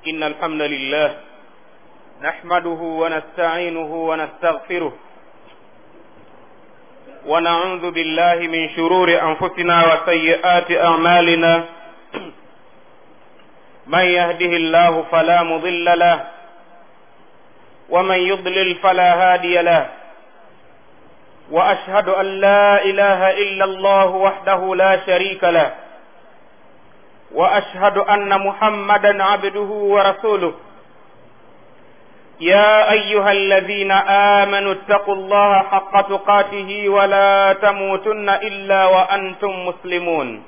إن الحمد لله نحمده ونستعينه ونستغفره ونعوذ بالله من شرور أنفسنا وسيئات أعمالنا من يهده الله فلا مضل له ومن يضلل فلا هادي له وأشهد أن لا إله إلا الله وحده لا شريك له واشهد ان محمدا عبده ورسوله يا ايها الذين امنوا اتقوا الله حق تقاته ولا تموتن الا وانتم مسلمون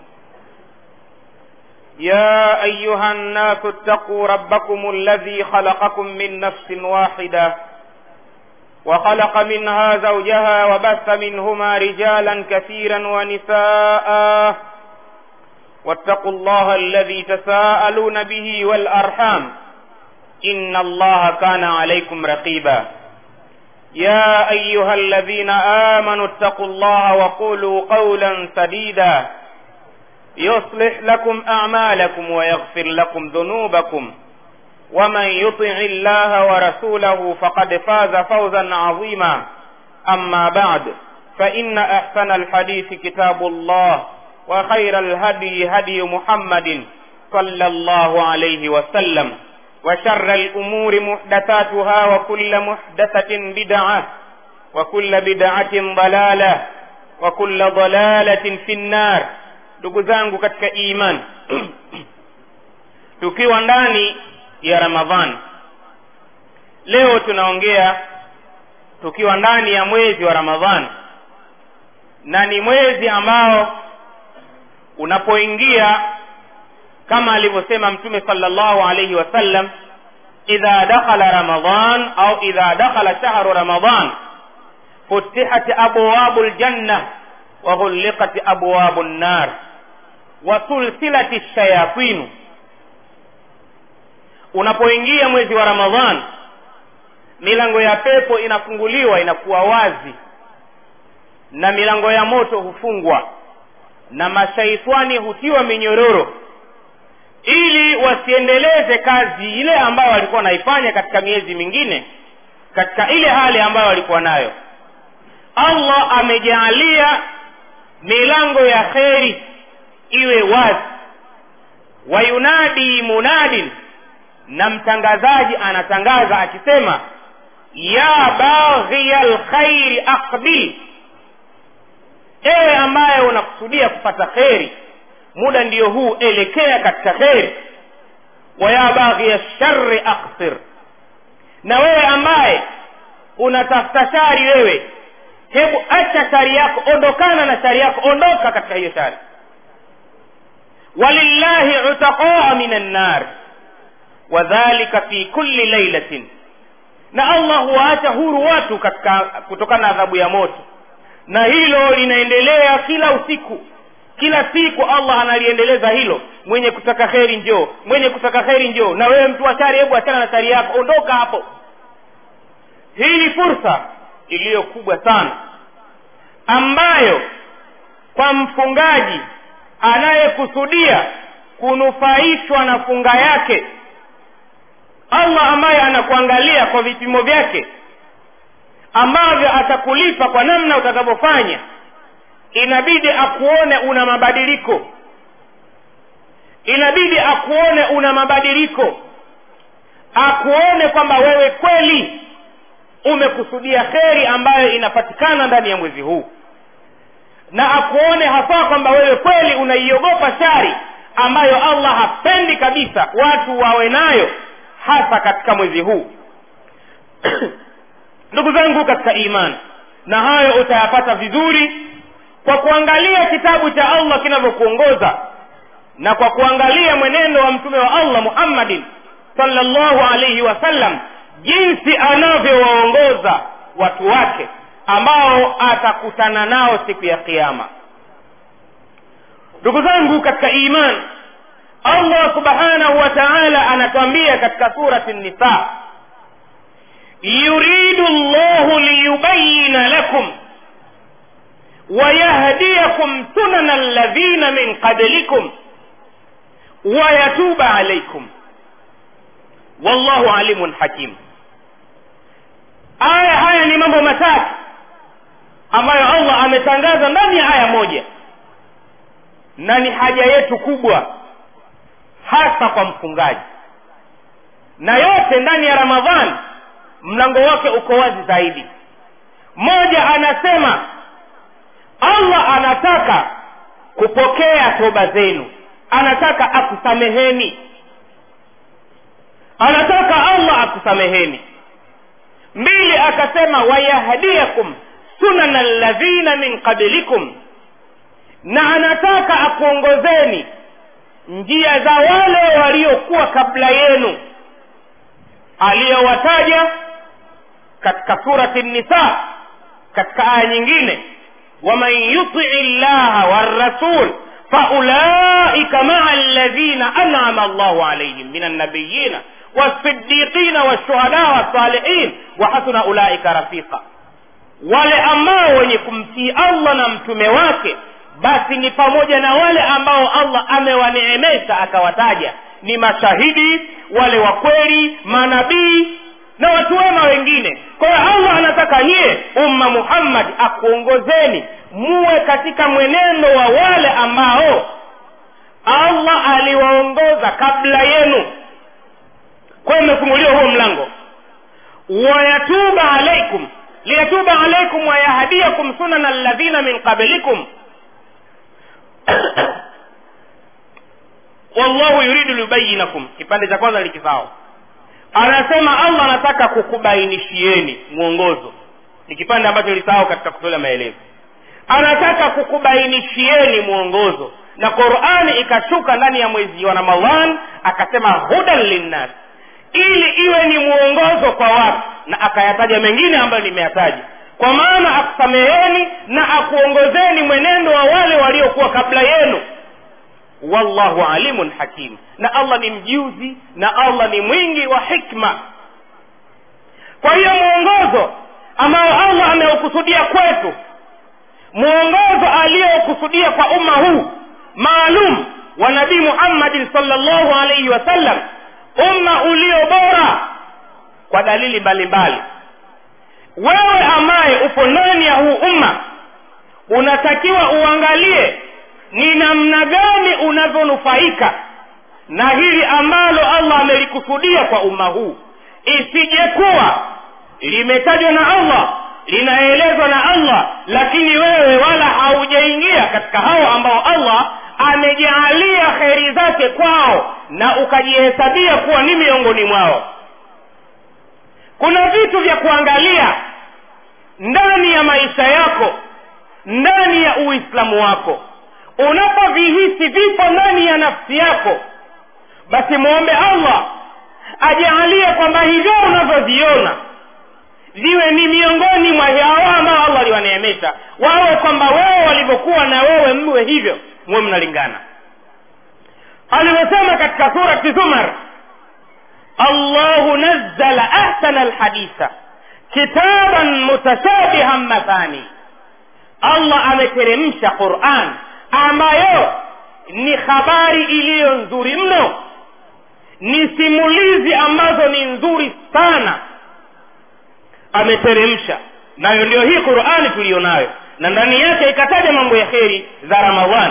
يا ايها الناس اتقوا ربكم الذي خلقكم من نفس واحده وخلق منها زوجها وبث منهما رجالا كثيرا ونساء واتقوا الله الذي تساءلون به والارحام ان الله كان عليكم رقيبا يا ايها الذين امنوا اتقوا الله وقولوا قولا سديدا يصلح لكم اعمالكم ويغفر لكم ذنوبكم ومن يطع الله ورسوله فقد فاز فوزا عظيما اما بعد فان احسن الحديث كتاب الله وخير الهدي هدي محمد صلى الله عليه وسلم وشر الأمور محدثاتها وكل محدثة بدعة وكل بدعة ضلالة وكل ضلالة في النار ndugu zangu katika iman tukiwa ndani ya ramadhan leo tunaongea tukiwa ndani ya mwezi wa ramadhan na ni mwezi ambao unapoingia kama alivyosema mtume sallallahu alayhi wasallam idha dakhala ramadan au idha dakhala shahru ramadan futihat abwabu ljanna wa ghuliqat abwabu nnar wa sulsilat shayatinu unapoingia mwezi wa ramadhan milango ya pepo inafunguliwa inakuwa wazi na milango ya moto hufungwa na mashaitani hutiwa minyororo ili wasiendeleze kazi ile ambayo walikuwa wanaifanya katika miezi mingine katika ile hali ambayo walikuwa nayo allah amejaalia milango ya kheri iwe wazi wayunadi munadin na mtangazaji anatangaza akisema ya baghiya lkhairi aqbil ewe ambaye unakusudia kupata kheri muda ndiyo huu elekea katika kheri waya baghiya shari aksir na wewe ambaye unatafuta shari wewe hebu acha shari yako ondokana na shari yako ondoka katika hiyo shari walillahi utaqaa min annar wadhalika fi kulli lailatin na allah huwaacha huru watu katika kutokana na adhabu ya moto na hilo linaendelea kila usiku kila siku allah analiendeleza hilo mwenye kutaka kheri njoo mwenye kutaka kheri njoo na wewe mtu wa shari hebu achana na shari yako ondoka hapo hii ni fursa iliyo kubwa sana ambayo kwa mfungaji anayekusudia kunufaishwa na funga yake allah ambaye anakuangalia kwa vipimo vyake ambavyo atakulipa kwa namna utakavyofanya inabidi akuone una mabadiliko inabidi akuone una mabadiliko akuone kwamba wewe kweli umekusudia kheri ambayo inapatikana ndani ya mwezi huu na akuone hasa kwamba wewe kweli unaiogopa shari ambayo allah hapendi kabisa watu wawe nayo hasa katika mwezi huu ndugu zangu katika imani na hayo utayapata vizuri kwa kuangalia kitabu cha allah kinavyokuongoza na kwa kuangalia mwenendo wa mtume wa allah muhammadin salllahu alaihi wasallam jinsi anavyowaongoza watu wake ambao atakutana nao siku ya kiama ndugu zangu katika imani allah subhanahu wa taala anatuambia katika surati nisa yuridu llahu liyubayina lakum ويهديكم سنن الذين من قبلكم ويتوب عليكم wallahu alimun hakim aya haya ni mambo matatu ambayo allah ametangaza ndani ya aya moja na ni haja yetu kubwa hasa kwa mfungaji na yote ndani ya ramadhani mlango wake uko wazi zaidi mmoja anasema allah anataka kupokea toba zenu anataka akusameheni anataka allah akusameheni mbili akasema wayahdiakum sunana ladhina min qablikum na anataka akuongozeni njia za wale waliokuwa kabla yenu aliyowataja katika surati nisa katika aya nyingine waman yutii llaha warasul faulaika maa alladhina anama allahu alaihim min annabiyina والصديقين والشهداء والصالحين وحسن أولئك رفيقا wale ambao wenye kumtii allah na mtume wake basi ni pamoja na wale ambao allah amewaneemesha akawataja ni mashahidi wale wa kweli manabii na watu wema wengine kwa hiyo allah anataka nyie umma muhammad akuongozeni muwe katika mwenendo wa wale ambao allah aliwaongoza kabla yenu kwa hiyo imefunguliwa huo mlango wayatuba alaikum liyatuba alaikum wayahdiakum sunana alladhina min qablikum wallahu yuridu liyubayinakum kipande cha kwanza likisao anasema allah anataka kukubainishieni mwongozo ni kipande ambacho lisahau katika kutolea maelezo anataka kukubainishieni mwongozo na qurani ikashuka ndani ya mwezi wa ramadhan akasema hudan linnas ili iwe ni mwongozo kwa watu na akayataja mengine ambayo nimeyataja kwa maana akusameheni na akuongozeni mwenendo wa wale waliokuwa kabla yenu wallahu alimun hakim na allah ni mjuzi na allah ni mwingi wa hikma kwa hiyo mwongozo ambao allah ameukusudia kwetu mwongozo aliyoukusudia kwa umma huu maalum wa nabii muhammadin salllahu alaihi wasallam umma ulio bora kwa dalili mbalimbali wewe ambaye upo ndani ya huu umma unatakiwa uangalie ni namna gani unavyonufaika na hili ambalo allah amelikusudia kwa umma huu isijekuwa limetajwa na allah linaelezwa na allah lakini wewe wala haujaingia katika hao ambao allah amejaalia kheri zake kwao na ukajihesabia kuwa ni miongoni mwao kuna vitu vya kuangalia ndani ya maisha yako ndani ya uislamu wako unapovihisi vipo ndani ya nafsi yako basi mwombe allah ajaalie kwamba hivyo unavyoviona viwe ni miongoni mwa hao ambao allah aliwaneemesha wawe kwamba wewe walivyokuwa na wewe mwe hivyo muwe mnalingana alivyosema katika surati zumar allahu nazzala ahsana alhaditha kitaban mutashabihan mathani allah ameteremsha quran ambayo ni habari iliyo nzuri mno ni simulizi ambazo ni nzuri sana ameteremsha nayo ndio hii qurani tuliyo nayo na ndani yake ikataja mambo ya kheri za ramadhan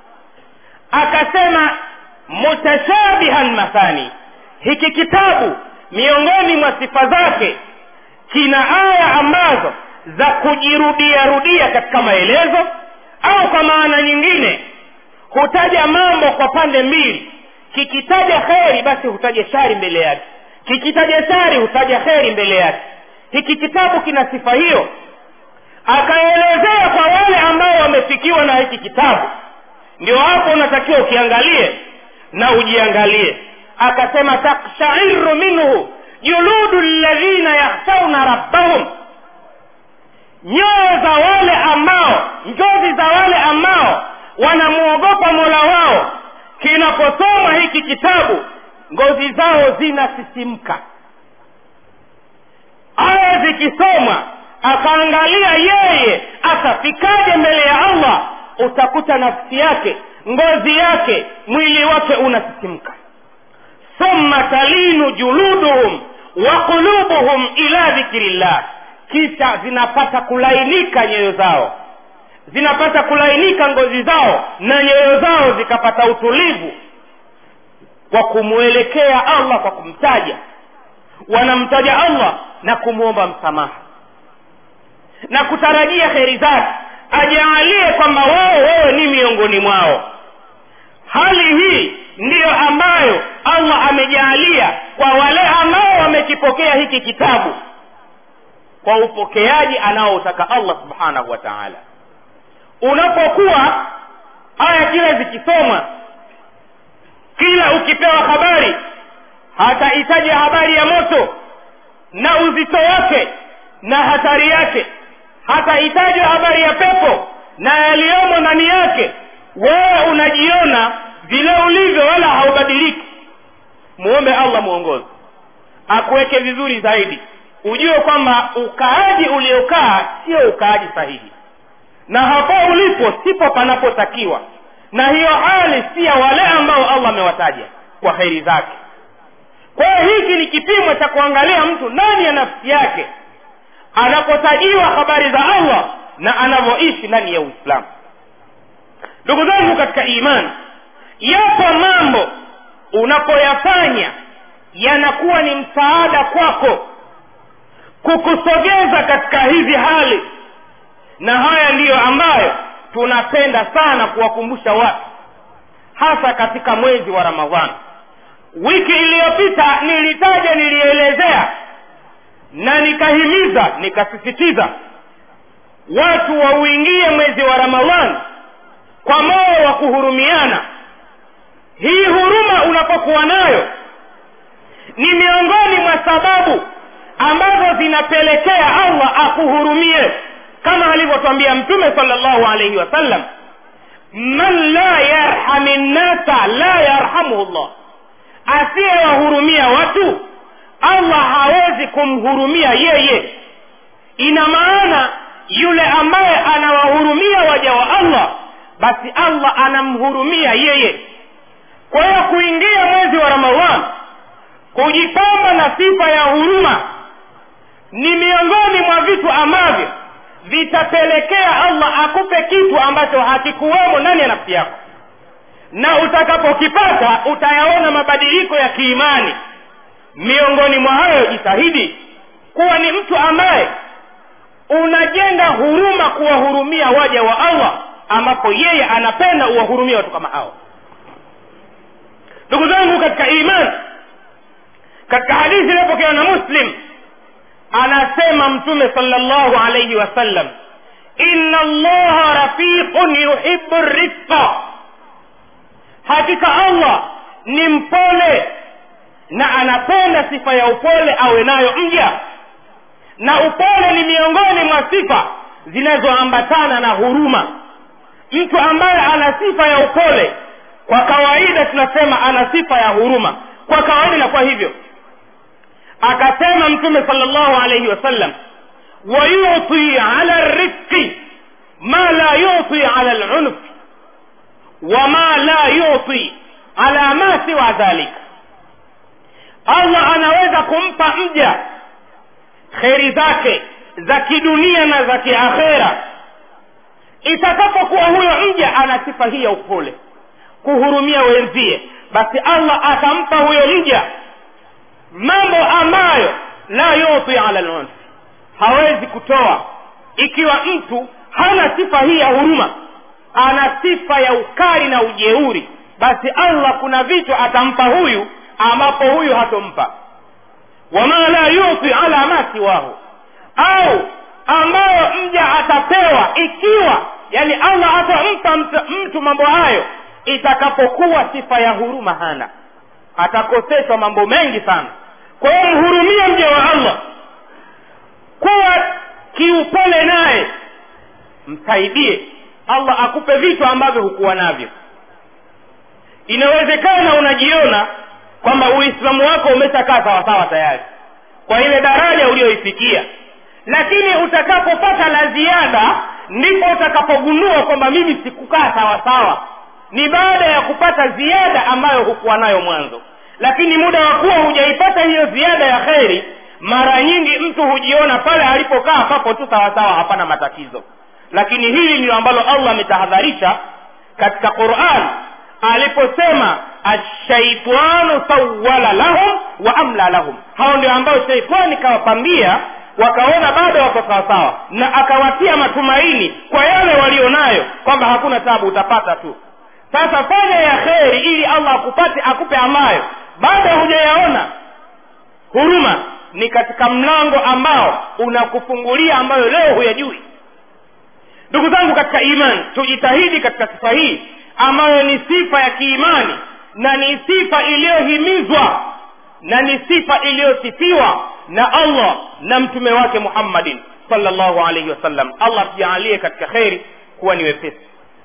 akasema mutashabihan mathani hiki kitabu miongoni mwa sifa zake kina aya ambazo za kujirudia rudia katika maelezo au kwa maana nyingine hutaja mambo kwa pande mbili kikitaja kheri basi hutaja shari mbele yake kikitaja shari hutaja kheri mbele yake hiki kitabu kina sifa hiyo akaelezea kwa wale ambao wamefikiwa na hiki kitabu ndio hapo unatakiwa ukiangalie na ujiangalie akasema takshairu minhu juludu ladhina yakhshawna rabbahum nyoyo za wale ambao njozi za wale ambao wanamwogopa mola wao kinaposoma hiki kitabu ngozi zao zinasisimka aya zikisomwa akaangalia yeye atafikaje mbele ya allah utakuta nafsi yake ngozi yake mwili wake unasisimka thumma thumma talinu juluduhum wa qulubuhum ila dhikrillah kisha zinapata kulainika nyoyo zao zinapata kulainika ngozi zao na nyoyo zao zikapata utulivu kwa kumwelekea allah kwa kumtaja wanamtaja allah na kumwomba msamaha na kutarajia kheri zake ajaalie kwamba wao wewe ni miongoni mwao hali hii ndiyo ambayo allah amejaalia kwa wale ambao wamekipokea hiki kitabu kwa upokeaji anaoutaka allah subhanahu wa taala unapokuwa aya kila zikisomwa kila ukipewa habari hatahitaji habari ya moto na uzito wake na hatari yake hatahitaji habari ya pepo na yaliyomo ndani yake wewe unajiona vile ulivyo wala haubadiliki muombe allah mwongozi akuweke vizuri zaidi ujue kwamba ukaaji uliokaa sio ukaaji sahihi na hapo ulipo sipo panapotakiwa na hiyo hali si ya wale ambao allah amewataja kwa heri zake kwa hiyo hiki ni kipimo cha kuangalia mtu ndani ya nafsi yake anapotajiwa habari za allah na anavyoishi ndani ya uislamu ndugu zangu katika imani yapo mambo unapoyafanya yanakuwa ni msaada kwako kukusogeza katika hizi hali na haya ndiyo ambayo tunapenda sana kuwakumbusha watu hasa katika mwezi wa ramadhani wiki iliyopita nilitaja nilielezea na nikahimiza nikasisitiza watu wauingie mwezi wa ramadhani kwa moyo wa kuhurumiana hii huruma unapokuwa nayo ni miongoni mwa sababu ambazo zinapelekea allah akuhurumie kama alivyotwambia mtume salllahu alaihi wasallam man la yarhami nnasa la yarhamuhu llah asiyewahurumia watu allah hawezi kumhurumia yeye ina maana yule ambaye anawahurumia waja wa allah basi allah anamhurumia yeye kwa hiyo kuingia mwezi wa ramadhan kujipamba na sifa ya huruma ni miongoni mwa vitu ambavyo vitapelekea allah akupe kitu ambacho hakikuwemo ndani ya nafsi yako na utakapokipata utayaona mabadiliko ya kiimani miongoni mwa hayo jitahidi kuwa ni mtu ambaye unajenga huruma kuwahurumia waja wa allah ambapo yeye anapenda uwahurumia watu kama hao ndugu zangu katika imani katika hadithi iliyopokewa na muslim anasema mtume salllahu alaihi wasallam inna allaha rafiqun yuhibu rifqa hakika allah ni mpole na anapenda sifa ya upole awe nayo mja na upole ni miongoni mwa sifa zinazoambatana na huruma mtu ambaye ana sifa ya upole kwa kawaida tunasema ana sifa ya huruma kwa kawaida inakuwa hivyo akasema mtume salllahu alaihi wasallam wayuti ala rifqi ma la yuti ala lunf wama la yuti ala ma siwa dhalik allah anaweza kumpa mja kheri zake za kidunia na za kiakhera itakapokuwa huyo mja ana sifa hii ya upole kuhurumia wenzie basi allah atampa huyo mja mambo ambayo la yuti ala lunf hawezi kutoa ikiwa mtu hana sifa hii ya huruma ana sifa ya ukali na ujeuri basi allah kuna vitu atampa huyu ambapo huyu hatompa wama la yuti ala ma siwahu au ambayo mja atapewa ikiwa yani allah atampa mtu, mtu mambo hayo itakapokuwa sifa ya huruma hana atakoseshwa mambo mengi sana kwa hiyo mhurumie mja wa allah kuwa kiupole naye msaidie allah akupe vitu ambavyo hukuwa navyo inawezekana unajiona kwamba uislamu wako umeshakaa sawasawa tayari kwa ile daraja uliyoifikia lakini utakapopata la ziada ndipo utakapogundua kwamba mimi sikukaa sawasawa ni baada ya kupata ziada ambayo hukuwa nayo mwanzo lakini muda wa kuwa hujaipata hiyo ziada ya kheri mara nyingi mtu hujiona pale alipokaa papo tu sawasawa hapana matatizo lakini hili ndilo ambalo allah ametahadharisha katika quran aliposema ashaitanu sawala lahum wa amla lahum hao ndio ambao sheitani kawapambia wakaona bado wako sawasawa na akawatia matumaini kwa yale walionayo kwamba hakuna tabu utapata tu sasa fanya ya kheri ili allah akupate akupe ambayo bado hujayaona huruma ni katika mlango ambao unakufungulia ambayo leo huyajui ndugu zangu katika imani tujitahidi katika sifa hii ambayo ni sifa ya kiimani na ni sifa iliyohimizwa na ni sifa iliyosifiwa na allah na mtume wake muhammadin salllahu alaihi wasallam allah tujaalie katika kheri kuwa ni wepesi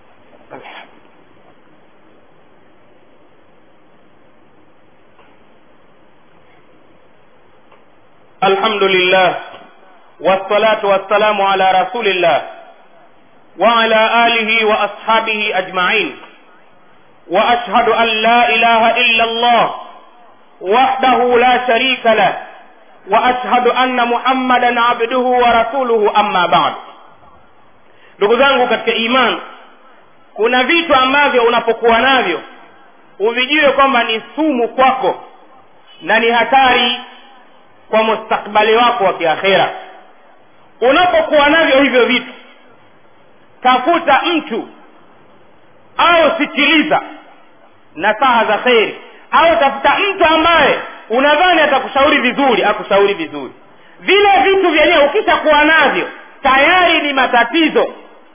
الحمد لله والصلاة والسلام على رسول الله وعلى آله وأصحابه أجمعين وأشهد أن لا إله إلا الله وحده لا شريك له وأشهد أن محمدا عبده ورسوله أما بعد ndugu zangu katika iman kuna vitu ambavyo unapokuwa navyo uvijue kwamba ni sumu kwako na ni hatari kwa mustakbali wako wa kiakhera unapokuwa navyo hivyo vitu tafuta mtu au sikiliza nasaha za kheri au tafuta mtu ambaye unadhani atakushauri vizuri akushauri vizuri vile vitu vyenyewe ukishakuwa navyo tayari ni matatizo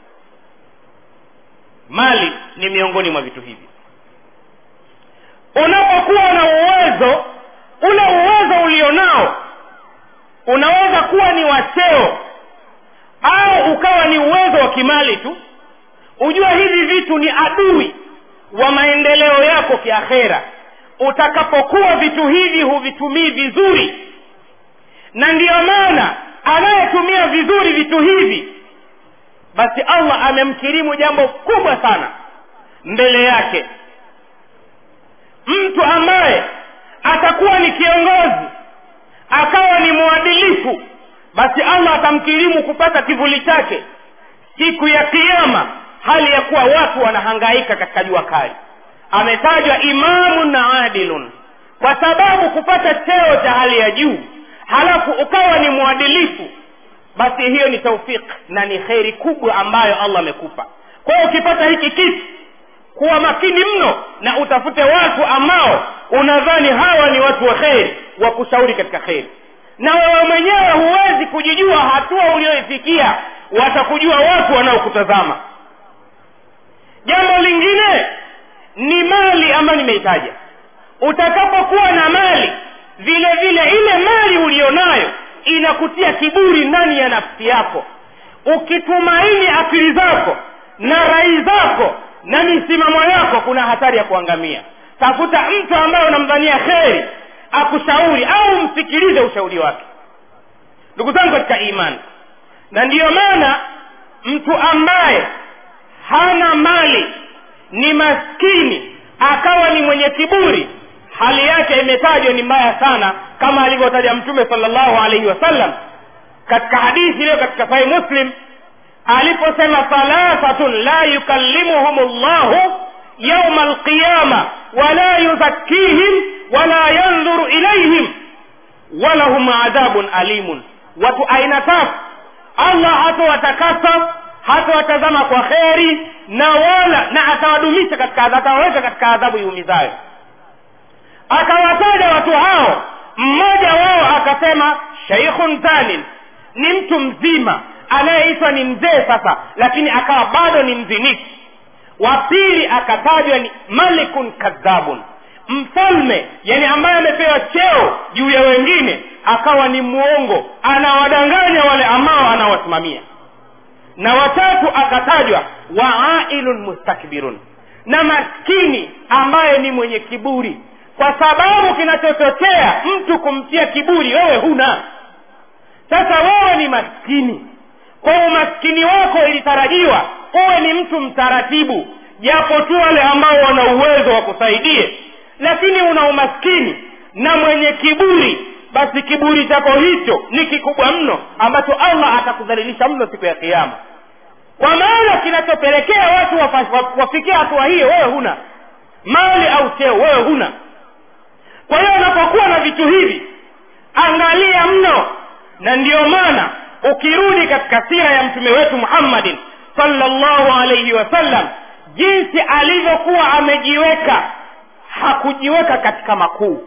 mali ni miongoni mwa vitu hivi unapokuwa na uwezo ule uwezo ulionao unaweza kuwa ni wa cheo au ukawa ni uwezo wa kimali tu ujue hivi vitu ni adui wa maendeleo yako kiakhera utakapokuwa vitu hivi huvitumii vizuri na ndiyo maana anayetumia vizuri vitu hivi basi allah amemkirimu jambo kubwa sana mbele yake mtu ambaye atakuwa ni kiongozi akawa ni mwadilifu basi allah atamkirimu kupata kivuli chake siku ya kiama hali ya kuwa watu wanahangaika katika jua kali ametajwa imamun na adilun kwa sababu kupata cheo cha hali ya juu halafu ukawa ni mwadilifu basi hiyo ni taufik na ni kheri kubwa ambayo allah amekupa kwa hiyo ukipata hiki kitu kuwa makini mno na utafute watu ambao unadhani hawa ni watu wa kheri wa kushauri katika kheri na wewe mwenyewe huwezi kujijua hatua ulioifikia watakujua watu wanaokutazama jambo lingine ni mali ambayo nimeitaja utakapokuwa na mali vile vile ile mali ulionayo inakutia kiburi ndani ya nafsi yako ukitumaini akili zako na rai zako na misimamo yako kuna hatari ya kuangamia tafuta mtu ambaye unamdhania kheri akushauri au msikilize ushauri wake ndugu zangu katika imani na ndiyo maana mtu ambaye hana mali ni maskini akawa ni mwenye kiburi hali yake imetajwa ni mbaya sana kama alivyotaja mtume salllahu alaihi wasallam katika hadithi iliyo katika sahih muslim aliposema thalathatun la yukallimuhum llahu yauma alqiyama wala yuzakkihim wala yandhuru ilaihim walahum adhabun alimun watu aina tatu allah hatowatakasa hatowatazama kwa kheri na wala na atawadumisha katika atawaweka katika adhabu iumizayo akawataja watu hao mmoja wao akasema sheikhun zanin ni mtu mzima anayeitwa ni mzee sasa lakini akawa bado ni mziniki wa pili akatajwa ni malikun kadhabun mfalme yani ambaye amepewa cheo juu ya wengine akawa ni mwongo anawadanganya wale ambao anawasimamia na watatu akatajwa waailun mustakbirun na maskini ambaye ni mwenye kiburi kwa sababu kinachochochea mtu kumtia kiburi wewe huna sasa wewe ni maskini kwa umaskini wako ilitarajiwa uwe ni mtu mtaratibu japo tu wale ambao wana uwezo wa kusaidie lakini una umaskini na mwenye kiburi basi kiburi chako hicho ni kikubwa mno ambacho allah atakudhalilisha mno siku ya kiama kwa maana kinachopelekea watu wafa- wafikia hatua hiyo wewe huna mali au cheo wewe huna kwa hiyo unapokuwa na vitu hivi angalia mno na ndiyo maana ukirudi katika sira ya mtume wetu muhammadin sallallahu alaihi wasallam jinsi alivyokuwa amejiweka hakujiweka katika makuu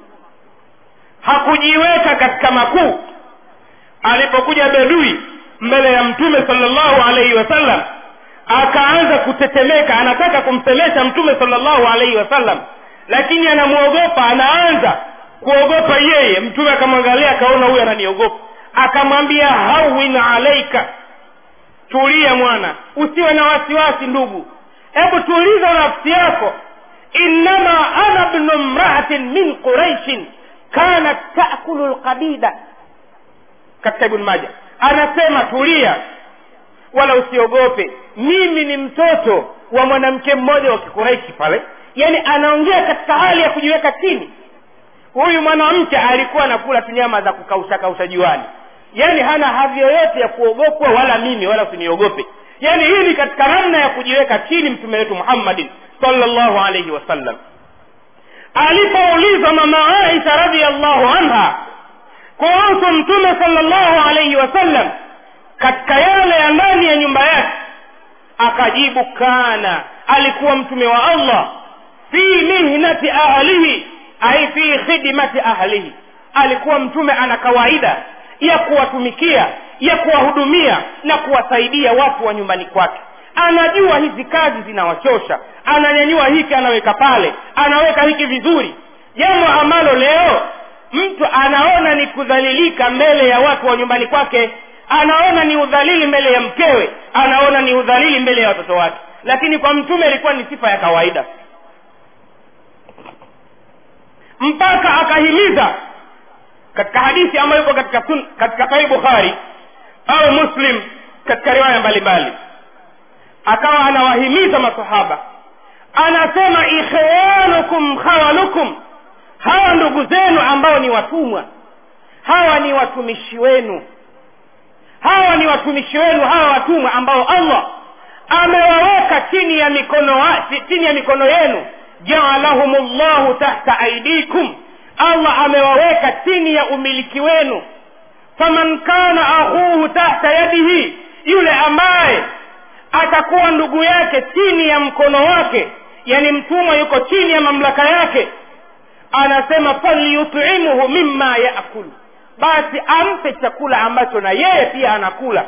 hakujiweka katika makuu alipokuja bedui mbele ya mtume sallallahu alaihi wasallam akaanza kutetemeka anataka kumsemesha mtume sallallahu alaihi wasallam lakini anamwogopa anaanza kuogopa yeye mtume akamwangalia akaona huyu ananiogopa akamwambia hawin alaika tulia mwana usiwe na wasiwasi ndugu hebu tuliza nafsi yako innama ana bnu mraatin min quraishin kanat takulu lqabida katika ibn maja anasema tulia wala usiogope mimi ni mtoto wa mwanamke mmoja wa kikuraishi pale yaani anaongea katika hali ya kujiweka chini huyu mwanamke alikuwa anakula tu nyama za kukausha kausha juani yaani hana hadhi yoyote ya kuogopwa wala mimi wala usiniogope yaani hii ni katika namna ya kujiweka chini mtume wetu muhammadin sallallahu alaihi wasallam alipoulizwa mama aisha radiallahu anha kuhusu mtume sallallahu alaihi wasallam katika yale ya ndani ya nyumba yake akajibu kana alikuwa mtume wa allah fi mihnati ahlihi ai fi khidmati ahlihi alikuwa mtume ana kawaida ya kuwatumikia ya kuwahudumia na kuwasaidia watu wa nyumbani kwake anajua hizi kazi zinawachosha ananyanyua hiki anaweka pale anaweka hiki vizuri jambo ambalo leo mtu anaona ni kudhalilika mbele ya watu wa nyumbani kwake anaona ni udhalili mbele ya mkewe anaona ni udhalili mbele ya watoto wake lakini kwa mtume ilikuwa ni sifa ya kawaida mpaka akahimiza katika hadithi ambayo iko katika sun, katika sahih bukhari au muslim katika riwaya mbalimbali akawa anawahimiza masahaba anasema ikhwanukum khawalukum hawa ndugu zenu ambao ni watumwa hawa ni watumishi wenu hawa ni watumishi wenu hawa watumwa ambao allah amewaweka chini ya mikono wa, chini ya mikono yenu jaalahum llahu tahta aidikum allah amewaweka chini ya umiliki wenu faman kana akhuhu tahta yadihi yule ambaye atakuwa ndugu yake chini ya mkono wake yani mtumwa yuko chini ya mamlaka yake anasema falyutimuhu mima yakulu basi ampe chakula ambacho na yeye pia anakula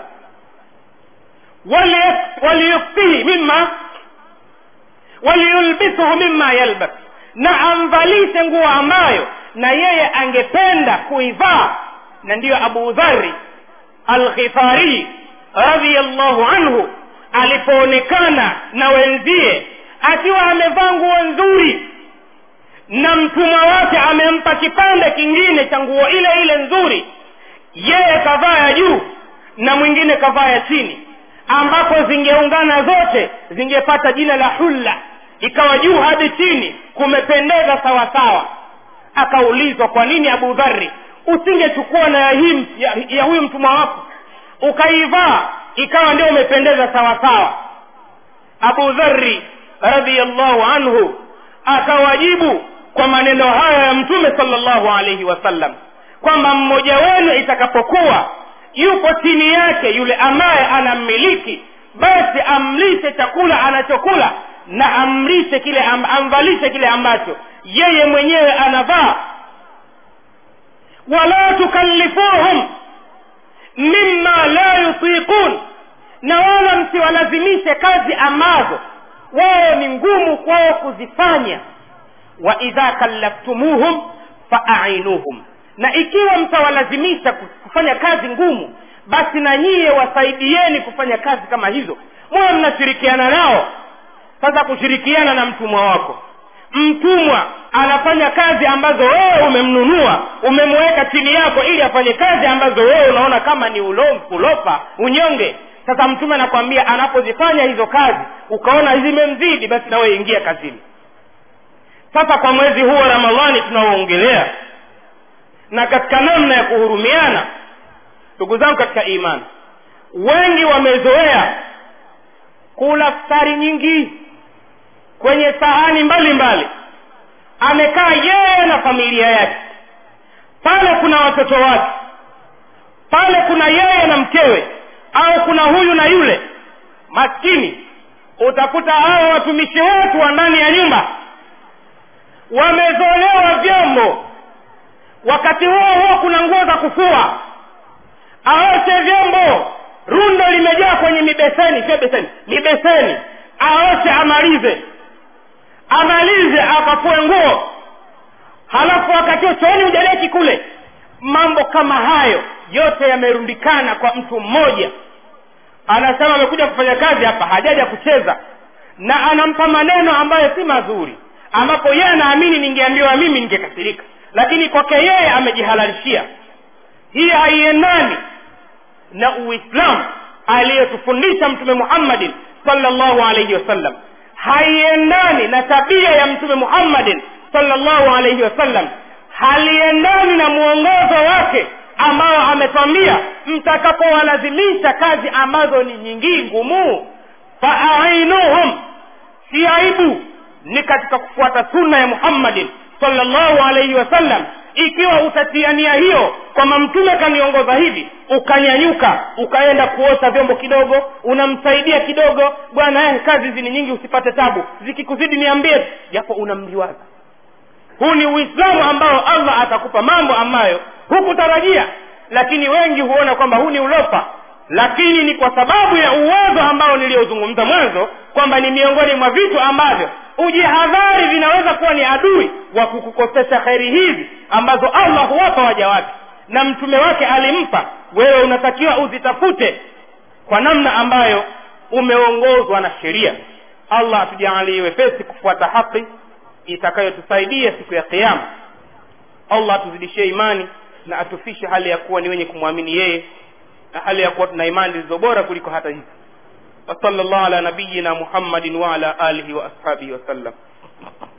waliyukfihi mima waliyulbisuhu mima yalbas na amvalishe nguo ambayo na yeye angependa kuivaa na ndiyo abu dhari alghifari radiallahu anhu alipoonekana na wenzie akiwa amevaa nguo nzuri na mtumwa wake amempa kipande kingine cha nguo ile ile nzuri yeye kavaa ya juu na mwingine kavaa ya chini ambapo zingeungana zote zingepata jina la hulla ikawa juu hadi chini kumependeza sawa sawa akaulizwa kwa nini abu dhari usingechukua na ya, hii, ya, ya huyu mtumwa wako ukaivaa ikawa ndio umependeza sawa sawa abu dhari radiallahu anhu akawajibu kwa maneno haya ya mtume salllahu alaihi wasallam kwamba mmoja wenu itakapokuwa yupo chini yake yule ambaye anammiliki basi amlishe chakula anachokula na amlishe kile am, amvalishe kile ambacho yeye mwenyewe anavaa wala tukallifuhum mima la yutiqun na wala msiwalazimishe kazi ambazo wao ni ngumu kwao kuzifanya wa idha kallaftumuhum faainuhum na ikiwa mtawalazimisha kufanya kazi ngumu basi na nyiye wasaidieni kufanya kazi kama hizo mwa mnashirikiana nao sasa kushirikiana na mtumwa wako mtumwa anafanya kazi ambazo wewe umemnunua umemweka chini yako ili afanye kazi ambazo wewe unaona kama ni ulo- ulopa unyonge sasa mtume anakwambia anapozifanya hizo kazi ukaona zimemzidi basi nawe ingia kazini sasa kwa mwezi huu wa ramadhani tunaoongelea na katika namna ya kuhurumiana ndugu zangu katika imani wengi wamezoea kula futari nyingi kwenye sahani mbalimbali amekaa yeye na familia yake pale kuna watoto wake pale kuna yeye na mkewe au kuna huyu na yule maskini utakuta hao watumishi wetu wa ndani ya nyumba wamezolewa vyombo wakati huo huo kuna nguo za kufua aoshe vyombo rundo limejaa kwenye mibeseni sio beseni mibeseni aoshe amalize amalize akafue nguo halafu wakati huo chooni ujaleki kule mambo kama hayo yote yamerundikana kwa mtu mmoja anasema amekuja kufanya kazi hapa hajaja kucheza na anampa maneno ambayo si mazuri ambapo yeye anaamini ningeambiwa mimi ningekasirika lakini kwake yeye amejihalalishia hii haiendani na uislamu aliyetufundisha mtume muhammadin salllahu alaihi wasallam haiendani na tabia ya mtume muhammadin salllahu alaihi wasallam haliendani na mwongozo wake ambao ametwambia mtakapowalazimisha kazi ambazo ni nyingi ngumu faainuhum si aibu ni katika kufuata sunna ya muhammadin salllahu alaihi wasallam ikiwa utatiania hiyo kwamba mtume kaniongoza hivi ukanyanyuka ukaenda kuosha vyombo kidogo unamsaidia kidogo bwana eh, kazi hizi ni nyingi usipate tabu zikikuzidi niambie japo unamliwaza huu ni uislamu ambao allah atakupa mambo ambayo hukutarajia lakini wengi huona kwamba huu ni ulofa lakini ni kwa sababu ya uwezo ambao niliozungumza mwanzo kwamba ni miongoni mwa vitu ambavyo ujihadhari vinaweza kuwa ni adui wa kukukosesha kheri hizi ambazo allah huwapa waja wake na mtume wake alimpa wewe unatakiwa uzitafute kwa namna ambayo umeongozwa na sheria allah atujaalie wepesi kufuata haki itakayotusaidia siku ya kiama allah atuzidishie imani na atufishe hali ya kuwa ni wenye kumwamini yeye na hali ya kuwa tuna imani zilizo bora kuliko hata hizi wasala llahu ala nabiyina muhammadin waala alihi wa ashabihi wasallam